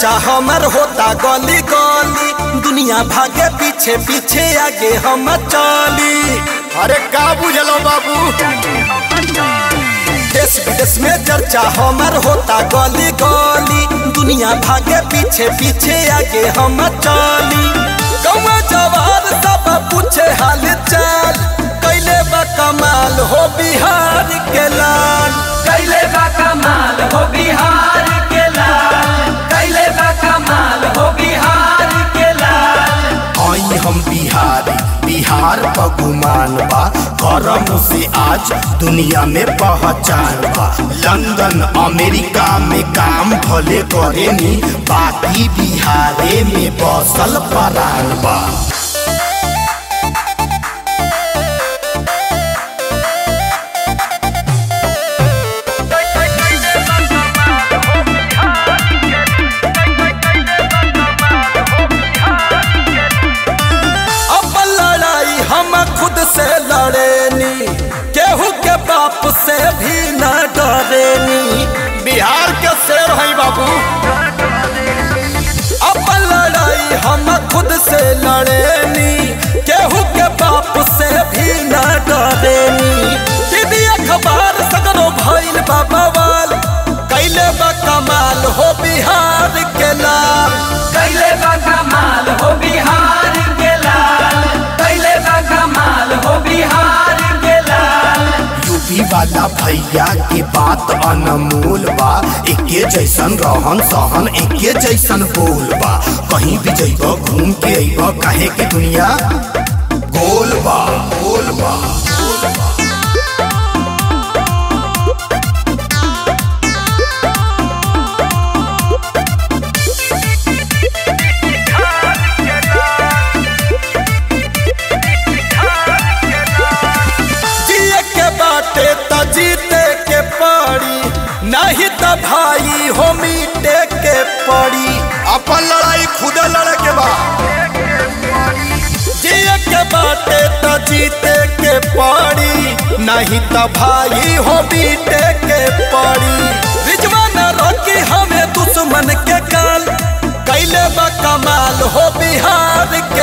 चर्चा हमर होता गली गली दुनिया भागे पीछे पीछे आगे हम चली अरे का बुझलो बाबू देश विदेश में चर्चा हमर होता गली गली दुनिया भागे पीछे पीछे आगे हम चली गौवा जवार सब पूछे हाल चाल कैले बा कमाल हो बिहार के लाल कैले बा कमाल हो बिहार के लाल कैले बा कमाल हो बिहार के लाल आई हम बिहारी बिहार पगुमान बा करम से आज दुनिया में पहचान बा लंदन अमेरिका में काम भले करेनी बाकी बिहारे में बसल परान बा अब लड़ाई हम खुद से लड़ेनी केहू के बाप से भी न डरेनी बिहार के शेर है बाबू अब लड़ाई हम खुद से लड़ेनी केहू के बाप से भी न डरेनी दीदी अखबार सगरो भइल बा बवाल कैले बा कमाल हो बिहार के लाल कैले बा कमाल हो बिहार के लाल कैले बा कमाल हो बिहार के लाल यूपी वाला भैया के बात अनमोल बा एके जैसन रहन सहन एके जैसन बोल बा कहीं भी जइब घूम के अइब काहे के दुनिया गोल बा गोल बा गोल बा जिए के बाटे त जीते के पड़ी नहीं त भाई हो मीटे के पड़ी अपन लड़ाई खुद लड़े के बा जिए के बाटे त जीते के पड़ी नहीं त भाई हो मीटे के पड़ी रिजवान रोकी हमें दुश्मन के काल कैले बा कमाल हो बिहार